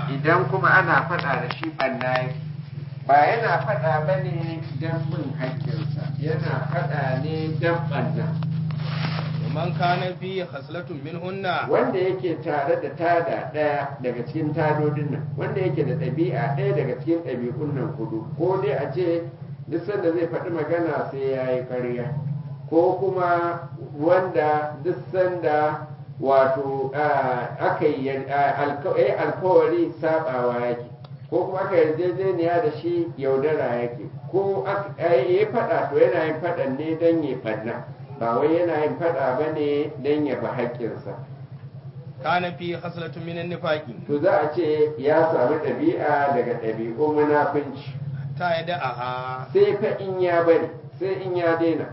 idan kuma ana faɗa da shi ɓanna yake ba yana faɗa ba ne don bin haƙƙinsa yana faɗa ne don ɓanna man kana fi khaslatun minhunna wanda yake tare da tada ɗaya daga cikin tadodin nan wanda yake da ɗabi'a ɗaya daga cikin ɗabi'un nan hudu ko dai a ce duk sanda zai faɗi magana sai ya yi ƙarya ko kuma wanda duk sanda wato aka yi alkawari sabawa yake ko kuma aka yarjejeniya da shi yaudara yake ko ya faɗa to yana yin faɗan ne don ya ɓanna ba wai yana yin faɗa ba ne don ya bi haƙƙinsa kana fi khaslatun min nifaqi to za a ce ya samu ɗabi'a daga ɗabi'un munafunci ta yada aha sai fa in ya bari sai in ya daina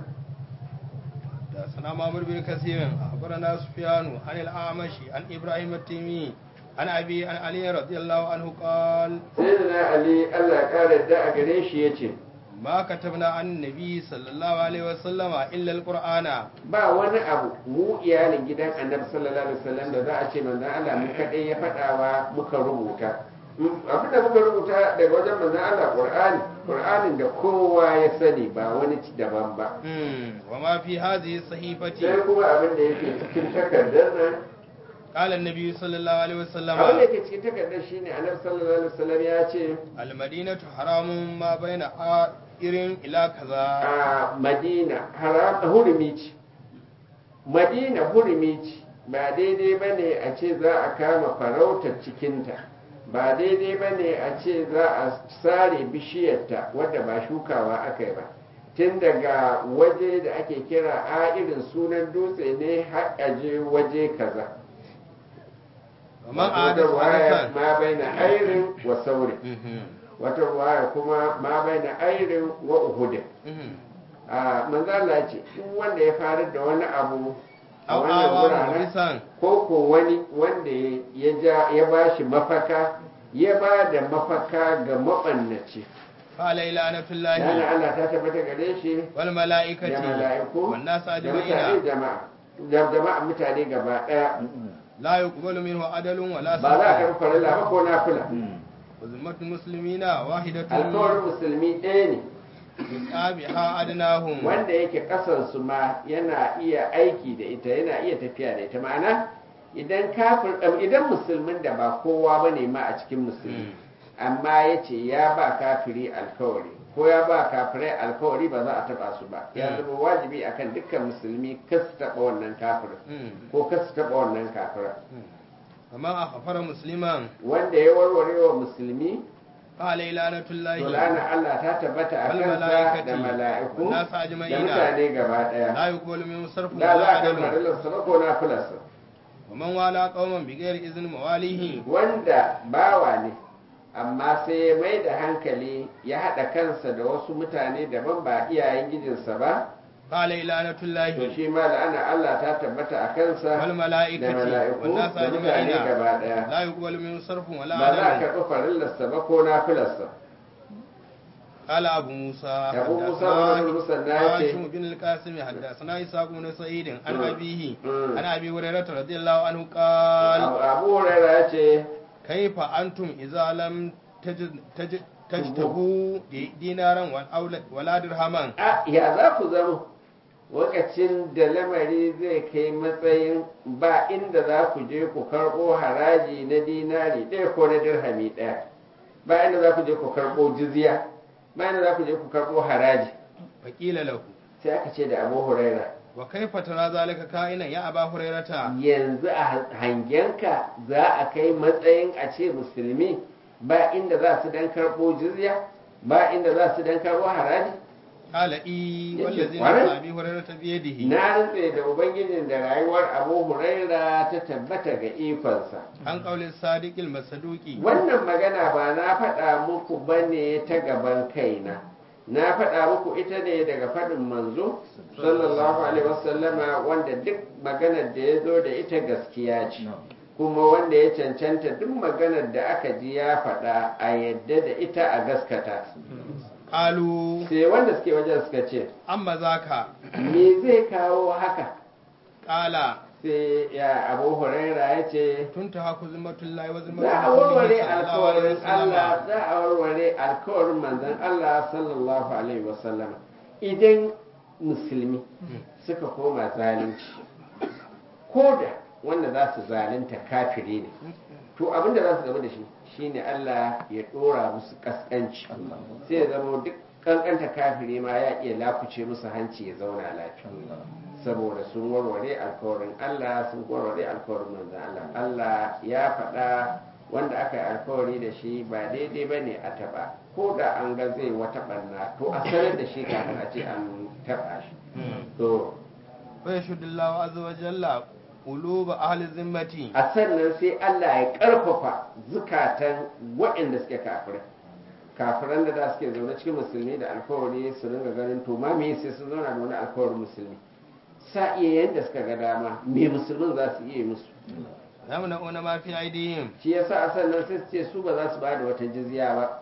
da sana mamur bin kasirin akhbarana sufyanu an al-amashi an ibrahim at-timi an abi an ali radiyallahu anhu qal sayyidina ali Allah ya kare da a gare shi yace ma katabna an nabi sallallahu alaihi wasallam illa al-qur'ana ba wani abu mu iyalin gidan annabi sallallahu alaihi wasallam da za a ce manzon Allah mu kadai ya fadawa muka rubuta abin da muka rubuta daga wajen manzon Allah Qur'ani Qur'anin da kowa ya sani ba wani ci daban ba wa ma fi hadhihi sahifati sai kuma abin da yake cikin takardar nan قال النبي صلى الله عليه وسلم abin da yake cikin takardar shine annabi sallallahu alaihi wasallam ya ce المدينة حرام ما بين irin ila kaza a Madina haram hurumi ce Madina hurumi ce ba daidai bane a ce za a kama farautar cikinta ba daidai bane a ce za a sare bishiyarta wadda ba shukawa aka yi ba tun daga waje da ake kira a irin sunan dutse ne har aje waje kaza man wata adasa ruwaya hadasan ma bai na airin wa saurin wata ruwaya kuma ma bai na airin wa uhudin a manzala ce duk wanda ya faru da wani abu a Au wannan awa wuraren muhrisan ko ko wani wanda ya ja ya ba shi mafaka ya ba da mafaka ga mabannaci qala ilanatullahi yana Allah ta tabbata gare shi wal da malaikati mala'iku wan nas da mutane ajma'ina jama'a da jama'a mutane gaba daya la yuqbalu minhu adalun wala ba za a sadaqah karɓi farilla ba ko nafila uzmatul muslimina wahidatun alkawarin musulmi ɗaya ne yusabiha adnahum wanda yake kasansu ma yana iya aiki da ita yana iya tafiya da ita ma'ana idan kafir ɗan- idan musulmin da ba kowa ba ne ma a cikin musulmi amma ya ce ya ba kafiri alkawari ko ya ba kafirai alkawari ba za a taɓa su ba ya zama wajibi akan dukkan musulmi kas su taɓa wannan kafirin Mm. ko kas su taɓa wannan kafirin kamar a kafara musliman wanda ya warware wa musulmi qala ilanatullahi to lana Allah ta tabbata a Wal kansa mala'ikati, da mala'iku wan nas da ajma'ina. mutane gaba ɗaya la yuqbalu minhu sarfun da za wala a kan adalun farillarsa ba ko na filarsa ومن والى قوما بغير اذن مواليه wanda bawa ne amma sai ya mai da hankali ya haɗa kansa da wasu mutane daban ba iyayen gijinsa ba قال لعنة to الله shi ma la'ana Allah ta tabbata a kansa da والملائكة mala'iku والناس da mutane أجمعين gaba ɗaya لا يقبل منه صرف ولا ba za a عدل karɓi farillarsa ba ko na filarsa قال أبو موسى أبو موسى حدثنا بن المثنى هاشم بن القاسم حدثنا إسحاق بن سعيد عن مم. أبيه مم. عن أبي هريرة رضي الله عنه قال abu huraira ya ce كيف أنتم إذا لم تجد تجد تجتبوا دينارا ولا- ولا درهما a ya za ku zama lokacin da lamari zai kai matsayin ba inda za ku je ku karɓo haraji na dinari ɗaya ko na dirhami ɗaya ba inda za ku je ku karɓo jizya ba inda za ku je ku karɓo haraji فقيل له sai aka ce da abu huraira وكيف ترى ذلك كائنا يا أبا هريرة yanzu a hangenka za a kai matsayin a ce musulmi ba inda za su dan karɓo jizya ba inda za su dan karɓo haraji قال إي يجب والذي ورد. نفس أبي هريرة بيده na rantse da ubangijin da rayuwar abu huraira ta tabbata ga ikonsa عن قول الصادق المصدوق wannan magana ba na faɗa muku ba ne ta gaban kaina na faɗa muku ita ne daga faɗin manzo sallallahu alaihi wasallama wanda duk maganar da ya zo da ita gaskiya ce kuma wanda ya cancanta duk maganar da aka ji ya faɗa a yadda da ita a gaskata قالوا sai wanda suke wajen suka ce أما ذاك me zai kawo haka قال sai sai ya abu huraira ya ce tuntaha ku zimmatullahi wa zimmatu za a warware rasulihi sallallahu alaihi alkawarin Allah wasallam za a warware alkawarin manzon Allah sallallahu alaihi wasallam idan musulmi suka koma zalunci ko da wanda za su zalunta kafiri ne to abinda za su zama da shi shine Allah ya dora musu kaskanci sai ya zama duk kankanta kafiri ma ya iya lakuce musu hanci ya zauna lafiya saboda sun warware alkawarin Allah sun warware alkawarin manzon Allah Allah ya faɗa wanda aka yi alkawari da shi ba daidai ba ne a taɓa ko da an ga zai wata ɓanna to a sanar da shi kafin a ce an taɓa shi to wa yashudullahu azza wa jalla quluba ahli zimmati a sannan sai Allah ya ƙarfafa zukatan waɗanda suke kafirai kafiran da da suke zaune cikin musulmi da alkawari su ringa ganin to ma me sai sun zauna da wani alkawarin musulmi sa iya yadda suka ga dama me musulmin za su iya yi musu yamna'una ma fi aidihim shi yasa a sannan sai su ce su ba za su ba da wata jizya ba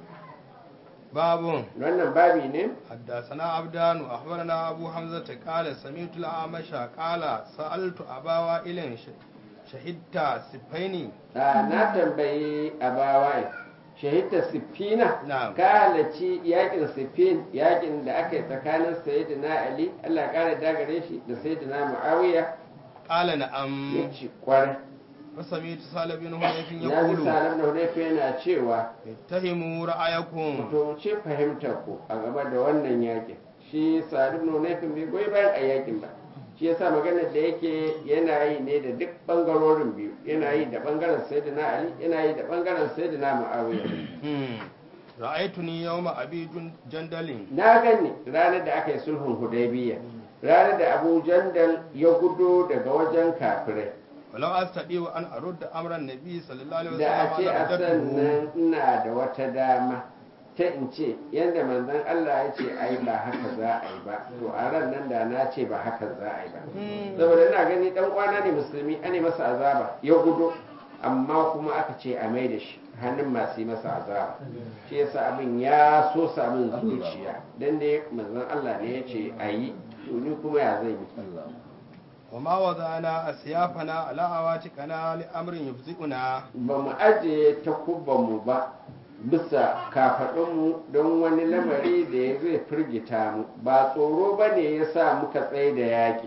babun wannan babi ne حدثنا عبدان أخبرنا أبو حمزة قال سمعت الأعمش قال سألت أبا وائل ش- شهدت سبيني a na tambayi a bawaye shahidta siffina Na'am. ka halarci yakin siffin yakin da aka yi tsakanin sayyidina ali allah ya kara dagare shi da sayyidina muawiya قال نعم ya ci kwarai وسمعت سال بن هنيف na ji يقول salam da hunayfa yana cewa اتهموا رأيكم to ce fahimtar ku a game da wannan yakin shi salim da hunayfa bai goyi bayan a yakin ba shi yasa maganar da yake yana yi ne da duk bangarorin biyu yana yi da bangaren sayyidina ali yana yi da bangaren sayyidina muawiya Hmm. رأيتني يوم أبي جن- جندل na gani ranar da aka yi sulhun hudaybiya ranar da abu jandal ya gudo daga wajen kafirai ولو أستطيع أن أرد أمر النبي صلى الله عليه da a وسلم ce a لرددته sannan ina da wata dama ta in ce yadda manzon Allah ya ce ai ba haka za a yi ba to a ran nan da na ce ba haka za a yi ba Hmm. saboda ina gani dan kwana ne musulmi ane masa azaba ya gudo amma kuma aka ce a mai da shi hannun masu yi masa azaba shi yasa abin ya so samun zuciya dan dai manzon Allah ne ya ce a yi to ni kuma ya zai yi وما وضعنا أسيافنا على عواتقنا لأمر يفزئنا ba mu ajiye takubbanmu ba bisa kafaɗinmu don wani lamari da ya zai firgita mu ba tsoro ba ne ya sa muka tsaye da yaƙi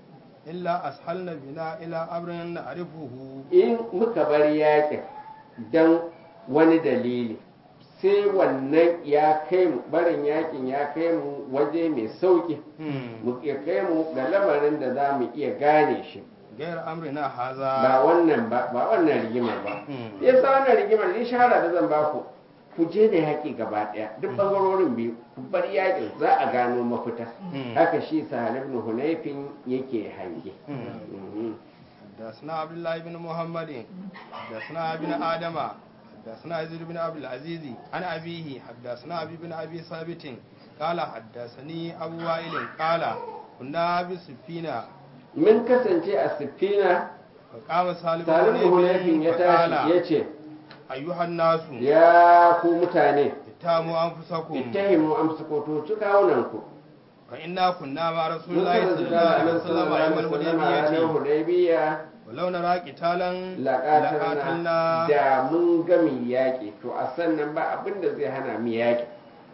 إلا أسهلنا بنا إلى أمر نعرفه in muka bar yaƙin don wani dalili sai wannan ya kai mu barin yaƙin ya kai mu waje mai sauƙi mu ya kai mu ga lamarin da za mu iya gane shi غير أمرنا ba هذا wannan ba ba wannan rigimar ba Hmm. ya sa wannan rigimar ni shahara da zan baku ku je da yaƙi gaba ɗaya duk ɓangarorin biyu ku bar yaƙin za a gano mafita Hmm. haka shi sahal ibn hunayfin yake hange Mhm. حدثنا عبد الله بن محمد حدثنا ابن آدم حدثنا يزيد بن عبد العزيز عن أبيه حدثنا أبي بن أبي ثابت قال حدثني أبو وائل قال كنا بسفينة mun kasance a siffina فقام سالم salim ibn hunayfin ya tashi فقال ya ce أيها الناس ya ku mutane اتهموا أنفسكم ittahimu amsukoto ci kawunanku فإنا كنا مع رسول mun الله صلى الله عليه kasance وسلم da أيام annabi sallallahu alaihi الحديبية wasallam hudaybiya ولو نرى قتالا laƙatarna لقاتلنا da mun gami yaƙi to a sannan ba abin da zai hana mu yaƙi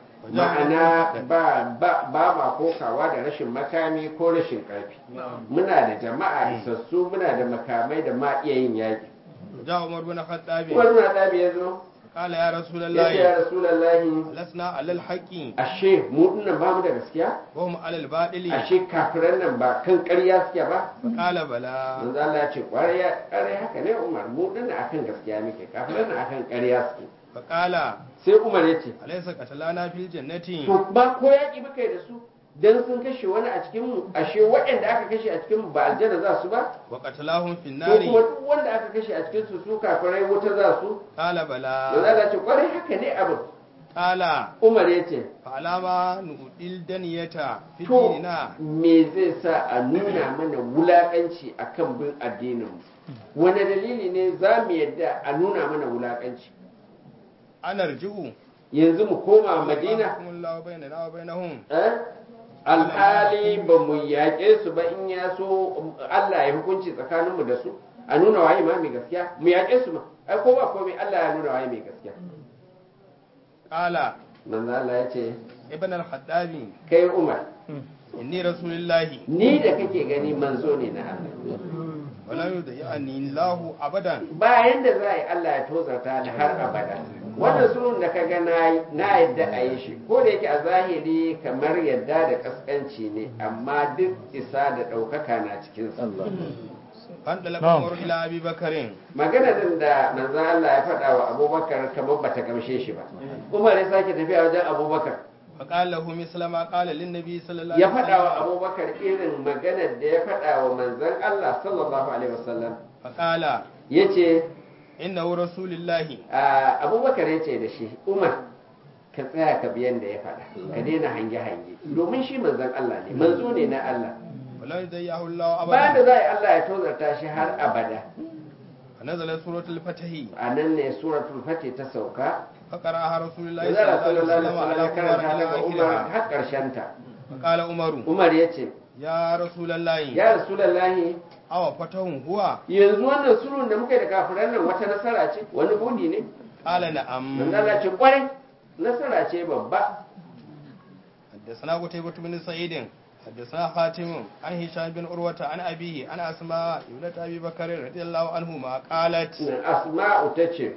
ma'ana ba ba ba ma kokawa da rashin makami ko rashin ƙarfi muna da jama'a isassu muna da makamai da ma iya yin yaƙi جاء عمر بن الخطاب wani na ɗabi ya zo قال يا رسول ya ce ya الله rasulallahi لسنا على الحق ashe mu dinnan ba mu da gaskiya وهم على الباطل ashe kafiran nan ba kan ƙarya suke ba فقال بلى manzo Allah ya ce ƙwarai ƙwarai haka ne Umar mu dinnan akan gaskiya muke kafiran nan akan ƙarya suke فقال sai Umar ya ce أليس قتلانا في الجنة to ba ko yaƙi muka yi da su dan sun kashe wani a cikin mu ashe waɗanda aka kashe a cikin mu ba aljanna za su ba وقتلاهم في ko kuma النار duk wanda aka kashe a cikin su su kafirai wuta za su قال manzo بلى Allah ya ce ƙwarai haka ne abin قال Umar ya ce فعلى ما نؤدي الدنية في to ديننا me zai sa a nuna mana wulaƙanci akan bin addinin mu wani dalili ne za mu yadda a nuna mana wulaƙanci أنا أرجو yanzu mu koma madina الله بيننا وبينهم eh? alhali ba mu yaƙe su ba in ya so Allah ya hukunci tsakaninmu da su a nuna waye ma mai gaskiya mu yaƙe su ma ai ko ba komai Allah ya nuna waye mai gaskiya qala manzo Allah ya ce ibn al-haddabi kai Umar inni rasulullahi ni da kake gani manzo ne na Allah wala yudayani lahu abadan bayan da za a yi Allah ya tozarta ni har abada wannan sulhun da ka ga na na yadda a yi shi ko da yake a zahiri kamar yadda da kaskanci ne amma duk isa da ɗaukaka na cikin sa fan dalaka umar ila abi bakarin magana din da manzon Allah ya faɗa wa Abubakar kamar bata gamshe shi ba Umar ya sake tafiya wajen Abubakar fa qala lahu misla ma qala lin nabi sallallahu ya faɗa wa Abubakar irin maganar da ya faɗa wa manzon Allah sallallahu alaihi wasallam fa qala yace innahu rasulullahi a Abubakar yace da shi Umar ka tsaya ka biyan da ya faɗa ka daina hange hange domin shi manzon Allah ne manzo ne na Allah wala yudayahu lahu bayan da abadan za a yi Allah ya tozarta shi har abada fa nazala suratul fatahi a nan ne suratul fatih ta sauka fa qara'aha rasulullahi Manzala sallallahu alaihi sallallahu alaihi wasallam ala wasallam ya karanta umar ila daga Umar akhirha har ƙarshen ta fa qala umaru Umar ya ce ya rasulullahi ya rasulallahi awa fatahun huwa yanzu wannan sulhun da muka yi da kafiran nan wata nasara ce wani budi ne qala na'am manzala ce kwarai nasara ce babba حدثنا قتيبة بن سعيد حدثنا خاتم عن هشام بن عروة عن أبيه عن أسماء ابنة أبي بكر رضي الله عنهما قالت asma'u ta ce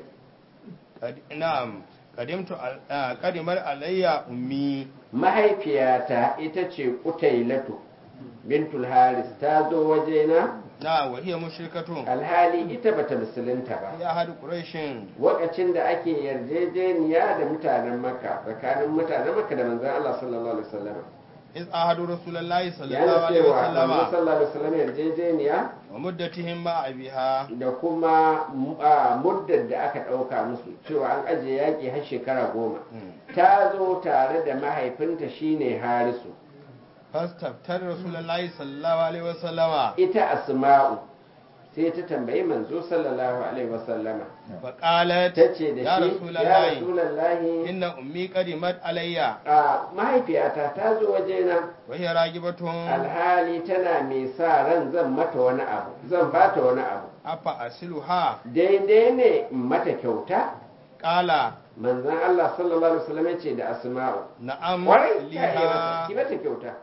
قد- نعم قدمت ال- آه، قدمت علي أمي mahaifiyata ita ce kutailatu bintul haris ta zo wajena نعم وهي مشركة alhali ita bata musulunta ba في أحد قريش lokacin da ake yarjejeniya da mutanen makka tsakanin mutanen makka da manzon Allah sallallahu alaihi wasallam إذ أحد رسول الله صلى ya الله عليه cewa manzon وسلم sallallahu alaihi wasallam yarjejeniya ومدتهم مع أبيها da kuma a, muddar da aka ɗauka musu cewa an ajiye yaƙi har shekara goma ta zo tare da mahaifinta shine harisu فاستفتر رسول الله صلى الله عليه وسلم ita asma'u sai ta tambayi manzo sallallahu alaihi wasallama فقالت ta ce da يا shi رسول ya الله rasulallahi إن أمي قدمت علي a mahaifiyata ta zo wajena وهي راجبة alhali tana mai sa ran zan mata wani abu zan bata wani abu afa asiluha daidai ne in mata kyauta kala manzon Allah sallallahu alaihi wasallam ya ce da asma'u na'am kwarai ta iya mata ki liha mata kyauta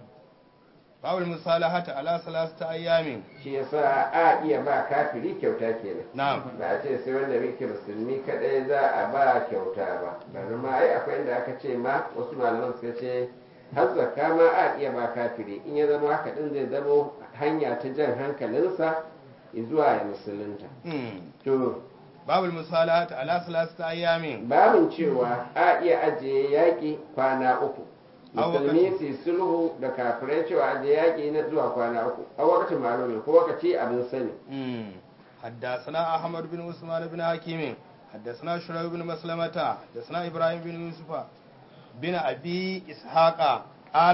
babul musalahata ala salasata ayyamin shi yasa a iya ba kafiri kyauta kenan na'am ba a ce sai wanda muke musulmi kadai za a ba kyauta ba bari ma ai akwai inda aka ce ma wasu malaman suka ce har zakka ma a iya ba kafiri in ya zama haka din zai zama hanya ta jan hankalinsa zuwa ya musulunta Hmm. to babul musalahata ala salasata ayyamin babin cewa a iya ajiye yaƙi kwana uku A musulmi su yi sulhu da kafirai cewa ajiye yaƙi na zuwa kwana uku a wakacin malumin ko wakaci abin sani Hmm. حدثنا أحمد بن عثمان بن حكيم حدثنا شريح بن مسلمة حدثنا إبراهيم بن يوسف بن أبي إسحاق قال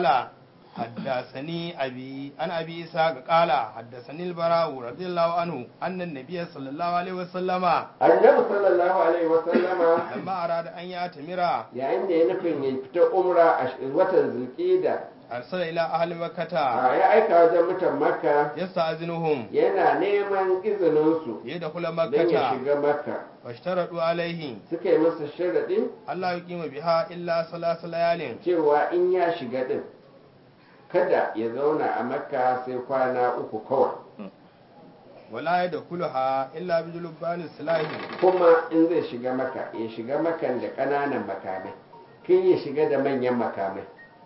حدثني أبي أن أبي إسحاق قال حدثني البراء رضي الله عنه أن النبي صلى الله عليه وسلم annabi sallallahu alaihi wasallama لما أراد أن يأتمر yayin da ya nufin ya fita umra a sh- watan zulkida أرسل إلى أهل مكة ya aika wajen mutan makka يستأذنهم yana neman izininsu ليدخل don ya مكة shiga makka فاشترطوا عليه suka yi masa sharaɗin ألا يقيم بها إلا ثلاث ليال cewa in ya shiga ɗin kada ya zauna a makka sai kwana uku kawai wala ya da kulaha illa bi julubani silahi kuma in zai shiga maka ya shiga makan da ƙananan makamai kin ya shiga da manyan makamai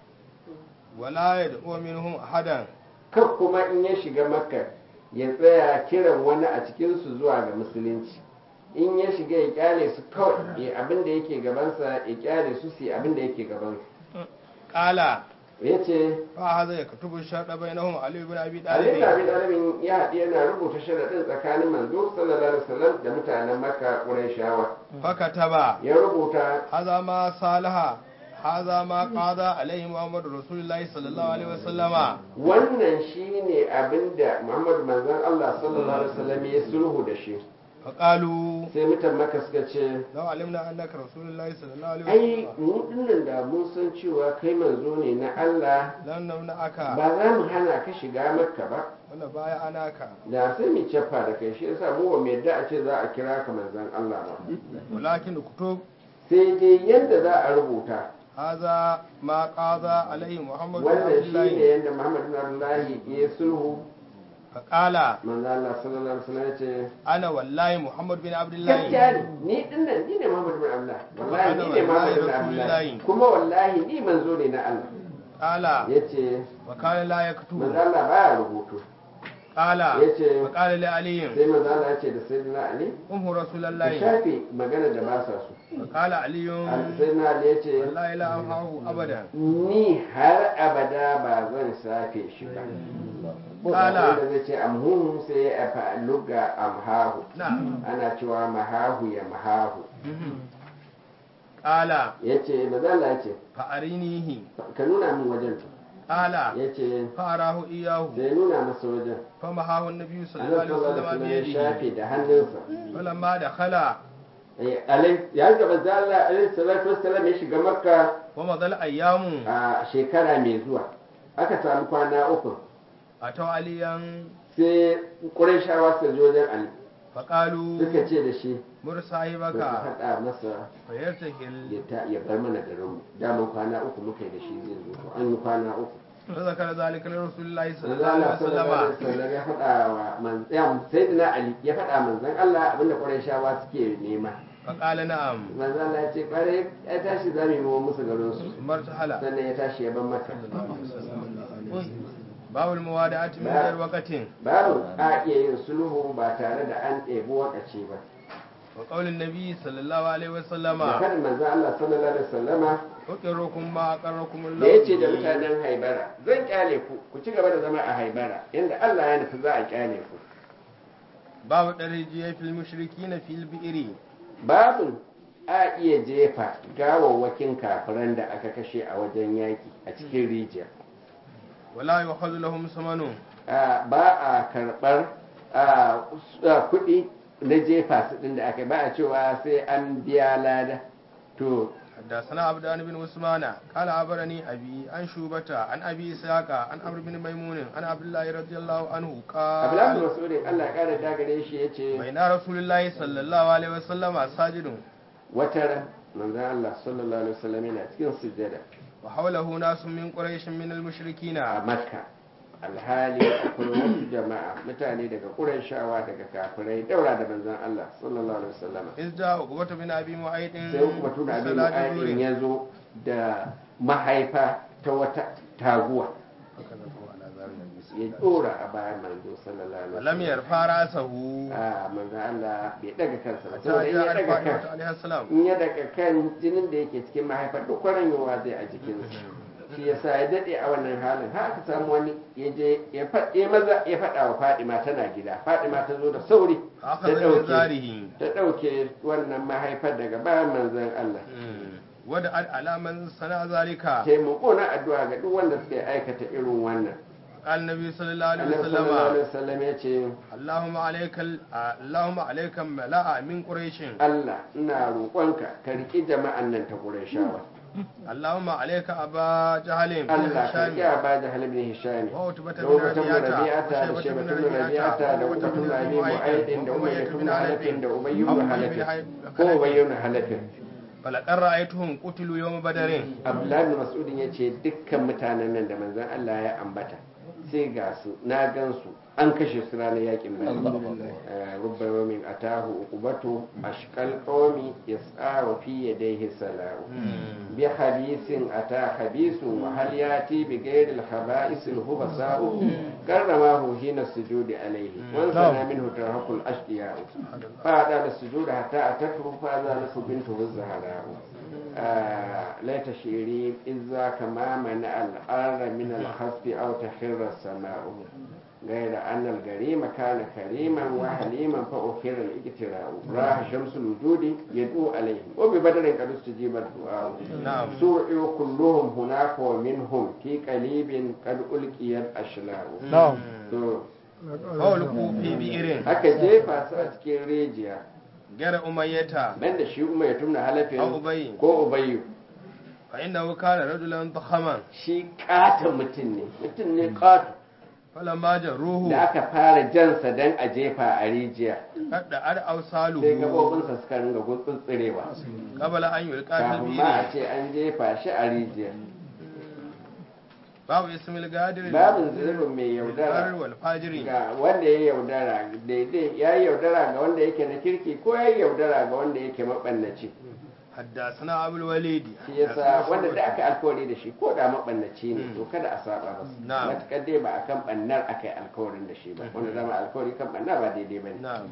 wala ya da minhum ahadan kan kuma in ya shiga maka ya tsaya kiran wani a cikinsu zuwa ga musulunci in ya shiga ya kyale su kawai ya abin da yake gabansa ya kyale su su yi abin da yake gabansu qala ya ce fa hadha yaktubu sharta bainahum ali ibn abi Ali talib Abi Talibin ya haɗu yana rubuta sharaɗin tsakanin manzo sallallahu alaihi wasallam da mutanen Makka Qurayshawa fakataba ya rubuta hadha ma salaha hadha ma qada alaihi muhammad rasulullahi sallallahu alaihi wasallama wannan shine abinda Muhammad manzon Allah sallallahu alaihi wasallam ya sulhu da shi فقالوا sai mutan maka suka ce لو علمنا أنك رسول الله صلى الله عليه ai وسلم mu dinnan da mun san cewa kai manzo ne na Allah لن نمنعك ba za mu hana ka shiga makka ba ونبايعناك da sai mu caffa da kai shi yasa mu ba mu yadda a ce za a kira ka manzon Allah ba ولكن اكتب sai dai yadda za a rubuta هذا ما قاضى عليه محمد بن عبد wannan shi ne الله yadda Muhammad bin Abdullahi ya sulhu فقال manzo Allah sallallahu alaihi wasallam ya ce أنا والله محمد بن عبد الله gaskiya ne ni dinnan ni ne Muhammad bin Abdullah wallahi ni ne Muhammad bin Abdullah Wallahi. kuma wallahi ni manzo ne na Allah قال yace وكان لا يكتب manzo Allah baya rubutu قال yace وقال لعلي sai manzo Allah ya ce da sayyidina Ali أمه رسول ka الله shafe magana da ba sa so وقال علي sayyidina Ali ya ce والله لا أمحاه أبدا ni har abada ba zan safe shi ba Kala. wanda zai ce amhu sai ya fa luga amhahu نعم ana cewa mahahu ya mahahu قال yace manzo Allah ya ce فأرينيه ka nuna min wajen قال yace فأراه إياه sai nuna masa wajen فمحاه النبي صلى الله annabi عليه sallallahu alaihi وسلم wasallam ya بيده shafe da hannunsa فلما دخل Eh, alai ya ga manzo Allah alaihi salatu wassalam ya shiga makka ومضى الأيام a shekara mai zuwa aka samu kwana uku أتوا عليا sai Qurayshawa suka je wajen Ali فقالوا suka ce da shi مر ba صاحبك ka faɗa masa فيرتحل ya ta ya bar mana garinmu daman kwana uku muka yi da shi zai zo to an yi kwana uku فذكر ذلك لرسول الله صلى manzo الله Allah عليه sallallahu alaihi وسلم wasallam ya faɗa wa man ya sayyidina Ali ya faɗa manzon Allah abinda Qurayshawa suke nema فقال نعم manzo Allah ya ce kware ya tashi zamu yi musu garin su ثم ارتحل sannan ya tashi ya bar maka باب الموادعة من غير وقت babu a iya yin sulhu ba tare da an ɗebi wakaci ba وقول النبي صلى الله عليه وسلم da karin manzo Allah sallallahu alaihi wasallama أقركم ما أقركم da الله ya ce da به. mutanen haibara zan kyale ku ku ci gaba da zama a haibara yanda Allah ya nufi za a kyale ku باب الرجية في المشركين في البئر babu a iya jefa gawawwakin kafiran da aka kashe a wajen yaki a cikin rijiya ولا يؤخذ لهم ثمن a, ba a karɓar a, s- a, kuɗi na jefa su ɗin da aka yi. ba a cewa sai an biya lada to حدثنا عبدان بن عثمان قال عبرني أبي عن شوبة عن أبي إسحاق عن عمرو بن ميمون عن عبد الله رضي الله عنه abdullahi قال masudin Allah ya ƙara dagare shi ya ce بين رسول الله صلى الله عليه وسلم ساجد wata ran manzon Allah sallallahu alaihi wasallam yana cikin sujjada وحوله ناس من قريش من المشركين a makka alhali akwai wasu jama'a mutane daga ƙurashawa daga kafirai daura da manzon Allah sallallahu alaihi wasallam إذ جاء عقبة بن أبي معيط sai kuma tuna abin صلاة mu'ayyin الظهر. ya zo da mahaifa ta wata taguwa ya dora a bayan manzo sallallahu alaihi ولم wasallam يرفع رأسه a manzon Allah bai daga kansa ba حتى saboda in ya جاء daga kan الفاطمة عليه السلام in ya daga kan jinin da yake cikin mahaifar duk kwaranyowa zai a jikinsa shi yasa ya dade a wannan halin har aka samu wani ya je ya faɗe maza ya faɗa wa Fadima tana gida Fadima ta zo da sauri ta أخذ من ɗauke زاره ta ɗauke wannan mahaifar daga bayan manzon Allah ودعت على من صنع ذلك sai mu kona addu'a ga duk wanda suka aikata irin wannan قال النبي صلى الله عليه Annabi sallallahu وسلم alaihi wasallam ya ce اللهم عليك ال- اللهم عليك ملاء من قريش Allah ina roƙonka ka riƙi jama'an nan ta Qurayshawa اللهم عليك أبا جهل بن Allah ka هشام riƙi Aba Jahl ibn Hisham وعتبة da بن Ubatan ربيعة Rabi'ata da وشيبة Shaybat بن ibn Rabi'ata da ربيعة Ubatan وعتبة Abi بن Mu'aydin da معيط Umayyah وأمية ibn بن Halaf حلب da Ubay أو ibn أبي بن Halaf حلب- ko Ubay ibn Halaf فلقد رأيتهم قتلوا يوم بدر Abdullahi ibn Mas'ud ya ce dukkan mutanen nan da manzon Allah ya ambata sai ga su na gan su an kashe su ranar yakin Badr rubba yawmin atahu uqubatu ashqal qawmi yas'a wa fi yadayhi sala'u bi hadisin ata habisun wa hal yati bi ghairi al khaba'is al hubasa'u karramahu hina sujudi alayhi wa sana minhu tarhaqul ashqiya'u fa da sujud hatta atatu fa za lahu bintu zahra'u ليت شعري إذا كما منع الأرض من الخسف أو تخر السماء غير أن الجريم كان كريما وحليما فأخر الاجتراء راح شمس الوجود يدعو عليهم وببدر قد استجيب الدعاء نعم سرعوا كلهم هناك ومنهم في قليب قد ألقي الأشلاء نعم to fawalku fi bi'irin aka jefa su a cikin rijiya gara umayyata nan da shi umar ya tumna halafin Au Ubayy. ko ubayyu fa innahu kana rajulan dakhaman shi katon mutum ne mutum ne katon falamma jarruhu da aka fara jansa don a jefa a rijiya kadda ar sai awsaluhu gabobinsa suka ringa gutsutsirewa qabla an yulqa fil kafin ma a bi'ri ce an jefa shi a rijiya babu ismil gadir babin zirbin mai yaudara wal fajiri ga wanda ya yaudara daidai ya yi yaudara ga wanda yake na kirki ko ya yi yaudara ga wanda yake maɓannaci حدثنا أبو الوليد shi yasa wanda da aka alkawari da shi ko da maɓannaci ne to kada a saba masa Na'am. matuƙar dai ba a kan ɓannar aka yi alkawarin da shi ba wanda dama alkawari kan ɓannar ba daidai ba ne نعم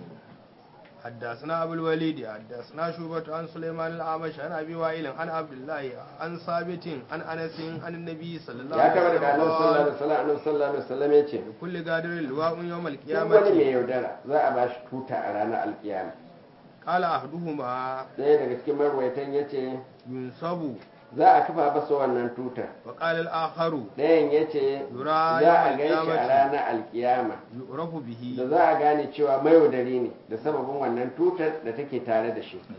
حدثنا أبو الوليد حدثنا شوبة عن سليمان الأعمش عن أبي وائل عن عبد الله عن ثابت عن أنس عن النبي صلى الله ya عليه kama daga annabi sallallahu وسلم alaihi wasallam annabi sallallahu alaihi wasallam ya ce لكل قادر لواء يوم duk wani mai القيامة yaudara za a ba shi tuta a ranar alkiyama قال أحدهما ɗaya daga cikin marwaitan ya ce ينصب za a kafa masa wannan tuta وقال الآخر ɗayan ya ce يرى za يوم a gan shi a القيامة ranar alkiyama يعرف به da za a gane cewa mayaudari ne da sababin wannan tutar da take tare da shi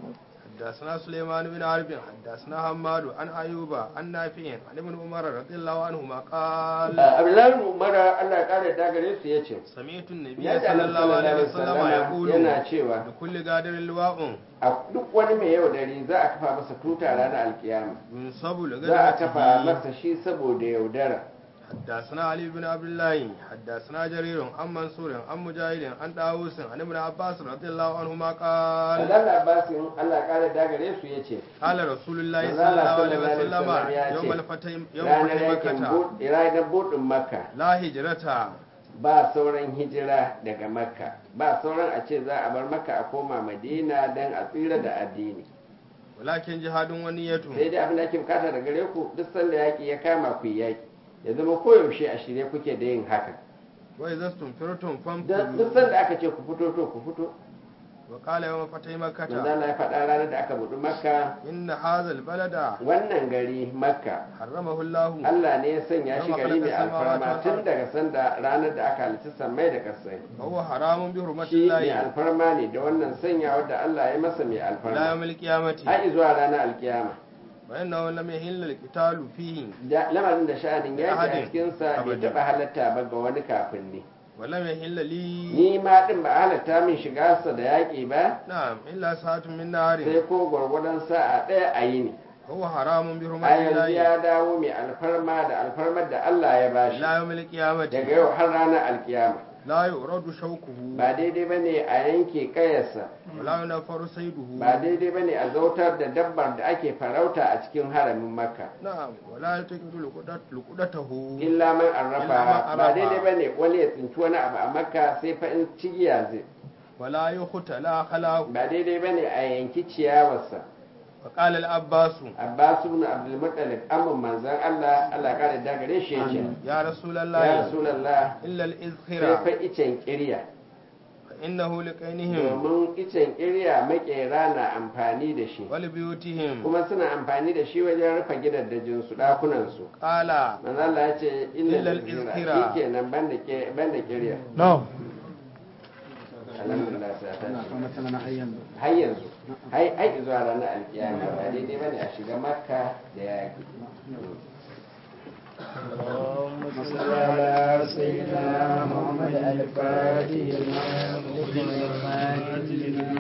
حدثنا سليمان بن حرب حدثنا حماد عن أيوب عن نافع عن ابن عمر رضي الله عنهما قال abdullahi umara allah ya kare da gare su ya ce سمعت النبي yadda صلى annabi الله عليه sallallahu alaihi وسلم wasallam يقول yana cewa لكل قادر لواء a duk wani mai yaudari za a kafa masa tuta ranar alkiyama ينصب za a kafa لغيرته masa shi saboda yaudara حدثنا علي بن عبد الله حدثنا جرير عن منصور عن مجاهد عن داوود عن ابن عباس رضي الله عنهما قال Allah Abbasin Allah ya kare da gare su ya ce قال رسول الله manzo صلى Allah الله عليه sallallahu alaihi wasallam ya وسلم ce, يوم الفتح يوم ranar فتح yakin مكة Bud- ranar budin makka لا هجرة ba sauran hijira daga makka ba sauran a ce za a bar makka a koma madina don a tsira da addini ولكن جهاد ونية sai dai abin da ake bukata da gare ku duk sanda yaƙi ya kama ku yi yaƙi ya zama koyaushe a shirye kuke da yin haka وإذا استنفرتم Da- duk فانفروا sanda aka ce ku fito to ku fito وقال يوم فتح manzo مكة Allah ya faɗa ranar da aka buɗi makka إن هذا البلد wannan gari makka حرمه الله Allah ne ya sanya shi Yawma gari mai khalaqa samawati alfarma wal tun ard. daga sanda ranar da aka halitta sammai da kasai وهو حرام بحرمة shi mai الله alfarma ne da wannan sanya da Allah ya masa mai إلى alfarma يوم القيامة har zuwa ranar alkiyama وإنه لم يحل القتال فيه da lamarin da sha'anin yaki a ahadin cikinsa bai abadi. taɓa halatta ba ga wani kafin ne ولم يحل لي ni ma din ba a halatta min shiga sa da yaƙi ba نعم إلا ساعة من نار sai ko gwargwadon sa'a ɗaya a yi ne هو حرام بحرمة a yanzu الله ya dawo mai alfarma da alfarmar da Allah ya bashi إلى يوم القيامة daga yau har ranar alkiyama لا يؤرد شوكه ba daidai ba ne a yanke kayarsa ولا ينفر صيده ba daidai ba ne a zautar da dabbar da ake farauta a cikin haramin makka نعم ولا يلتقط لقدت- لقدته illa man Illa man arrafa ba arrafa. daidai ba ne wani ya tsinci wani abu a makka sai fa in cigiya zai ولا يختلى خلاه ba daidai ba ne a yanki ciyawarsa فقال العباس abbas ibn abdul muttalib amma manzon Allah Allah kare da gare shi yace يا رسول ya الله rasulullah إلا sai الإذخرة fa icen kirya فإنه لقينهم domin icen kirya makera na amfani da shi ولبيوتهم kuma suna amfani da shi wajen rufe gidaddajin su dakunan su قال manzo Allah ya ce illa Illa al-izkira al-izkira. shikenan banda ke banda kirya No. alhamdulillah sai ta ce مثلا أيام har yanzu hai hai zuwa ranar alkiyama ba daidai bane a shiga makka da yaki اللهم صل على سيدنا محمد الفاتح لما أغلق والخاتم لما